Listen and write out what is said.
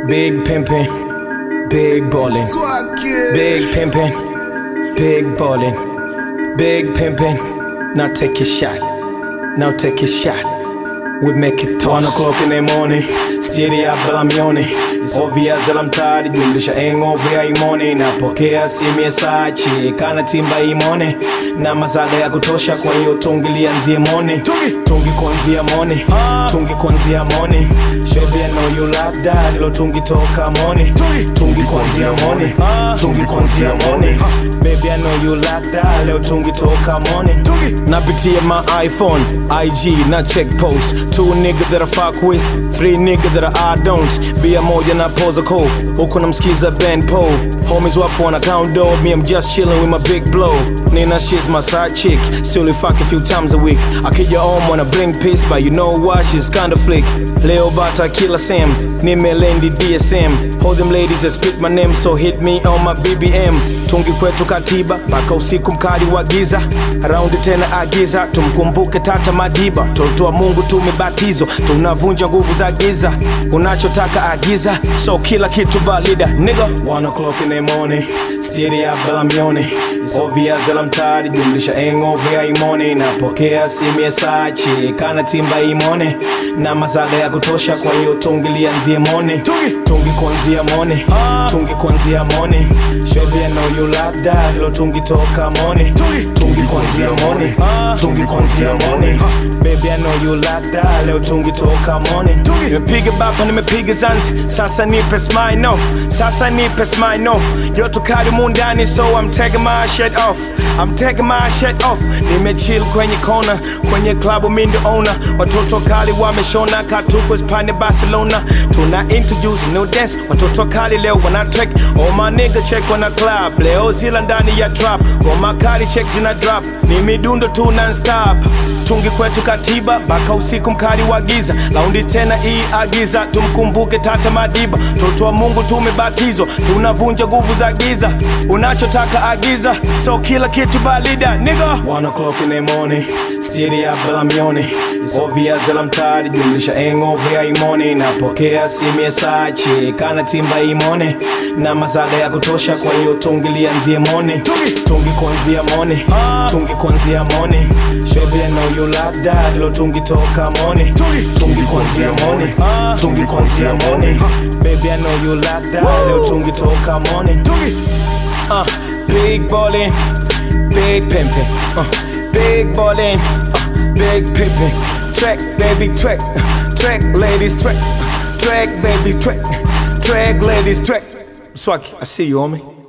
Big pimpin', big ballin', big pimpin', big ballin', big pimpin'. Now take your shot, now take your shot. We make it toss. One o'clock in the morning, steady up bila mioni ovia zela mtari jumlisha hangover ya imoni napokea simu ya sachi kana timba imone na mazaga ya kutosha kwa hiyo tungi lianzie moni tungi kuanzia moni tungi kuanzia moni baby I know you like that lo tungi toka moni tungi kuanzia moni tungi kuanzia moni baby I know you like that leo tungi toka moni napitia my iPhone IG na check post two niggas that I fuck with three niggas that I don't bia moja na pose call huku namsikiza Ben Paul homies wapo wana count dog me I'm just chilling with my big blow Nina she's my side chick still we fuck a few times a week akija home wanna bring peace but you know what she's kinda flick leo bata kila Sam nimelendi DSM hold them ladies that speak my name so hit me on my BBM tungi kwetu katiba mpaka usiku mkali wa giza raundi tena agiza tumkumbuke tata madiba toto wa mungu tumebatizo tunavunja nguvu za giza unachotaka agiza so kila kitu balida nigga one o'clock in the morning steady up bila mioni ovia zela mtari jumlisha hangover ya imoni napokea simu ya sachi kana timba imone na mazaga ya kutosha kwa hiyo tungi lianzie moni tungi kuanzia moni tungi kuanzia moni baby I know you like that lo tungi toka moni tungi kuanzia moni tungi kuanzia moni baby I know you like that leo tungi toka moni nimepiga bapa nimepiga zanzi sasa nipe smile off sasa nipe smile off yoto kali mundani so I'm taking my shit off I'm taking my shit off nimechill kwenye kona kwenye klabu mindo owner watoto kali wameshona katuko spande Barcelona tuna introduce new dance watoto kali leo wana track all my nigga check wana club leo zila ndani ya trap goma kali check zina drop ni midundo tu non stop tungi kwetu katiba mpaka usiku mkali wa giza laundi tena hii agiza tumkumbuke tata madiba toto wa mungu tumebatizwa tunavunja nguvu za giza unachotaka agiza so kila kitu balida nigga one o'clock in the morning steady up bila mioni ovia zela mtari jumlisha hangover ya imoni napokea simu ya sachi kana timba imone na mazaga ya kutosha kwa hiyo tungi lianzie moni tungi kuanzia moni tungi kuanzia moni baby I know you like that lo tungi toka moni tungi kuanzia moni tungi kuanzia moni baby I know you like that leo tungi toka moni uh, big ballin big pimpin uh, big ballin uh, big pimpin track baby track track ladies track track baby track track ladies track Swag I see you homie